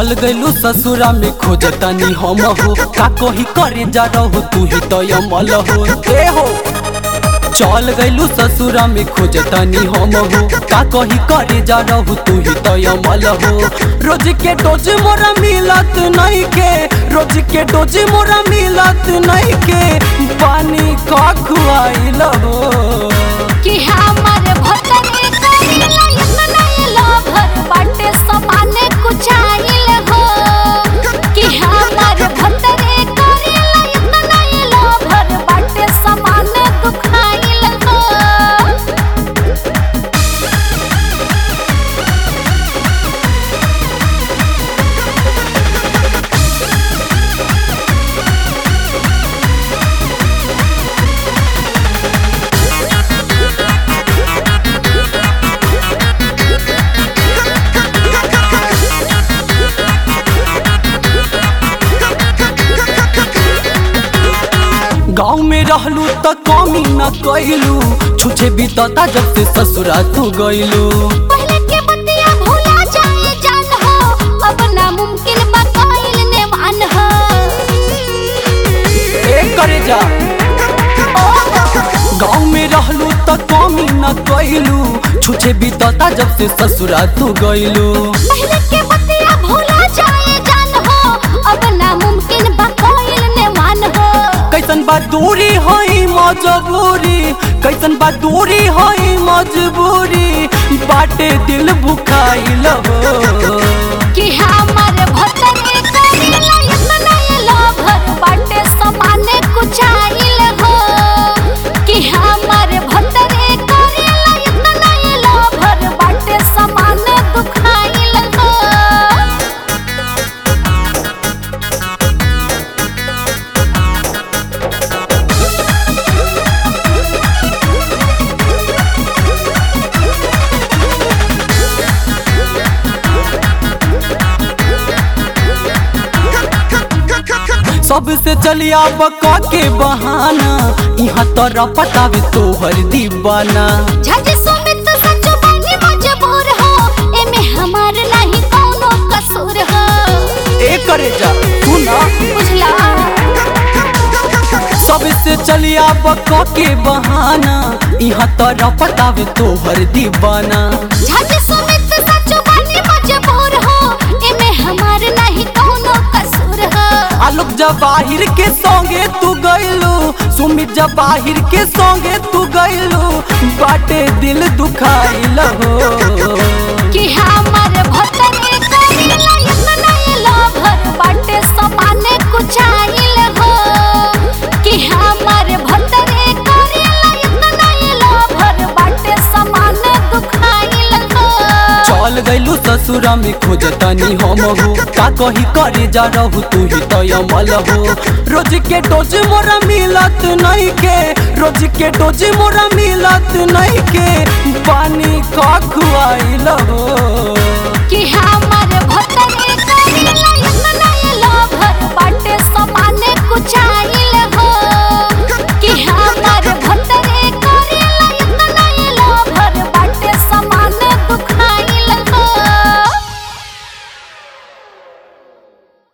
चल गइलू ससुरा में खोजतनी हम हो का कही करे जा रहो तू ही तो अमल हो ए हो चल गइलू ससुरा में खोजतनी हम हो का कही करे जा रहो तू ही तो अमल हो रोज के डोज मोरा मिलत नहीं के रोज के डोज मोरा मिलत नहीं के पानी का खुआइल हो कि हमर भतरे करेला इतना लोभर बाटे समाने कुचाइल हो कि हमर भतरे करेला इतना लोभर बाटे समाने दुखाइल हो गाँव में रहलू त कमी न कैलू छुछे बीतता जब से ससुरा तू गइलू पहले के बतिया भूला जाए जान हो अब नामुमकिन बकाइल नेवान हो ए करे जा गाँव में रहलू त कमी न कैलू छुछे बीतता जब से ससुरा तू गइलू पहले के बतिया भूला जाए जान हो अब नामुमकिन बकाइल नेवान हो कैसन बा दूरी हई मजबूरी कैसन बा दूरी हई मजबूरी बाटे दिल भुखाइल हो कि हमर भतरे करेला इतना लोभर बाटे समाने कुचाइल हो कि हमर भतरे करेला इतना लोभर बाटे समाने दुखाइल हो सबसे चलिया बका के बहाना यहाँ तोरा पतावे तोहर दीवाना झट सुमित सच बानी मजबूर हो एमे हमार नहीं कोनो कसूर हो ए करे जा तू ना बुझला सबसे चलिया बका के बहाना यहाँ तोरा पतावे तोहर दीवाना झट सुमित सच बानी मजबूर हो एमे हमार नहीं कोनो कसूर हो आलोक जवाहिर के संगे तू गइलू सुमित जवाहिर के संगे तू गइलू बाटे दिल दुखाइल हो कि हमर भतरे करेला इतना लोभर बाटे समाने कुचाइल हो कि हमर भतरे करेला इतना लोभर बाटे समाने दुखाइल हो चल गइलू ससुरा में खोजतनी हम हो का कही करे जा रहू तू ही तो अमल हो रोज के डोज मोरा मिलत नहीं के रोज के डोज मोरा मिलत नहीं के पानी का खुआइल हो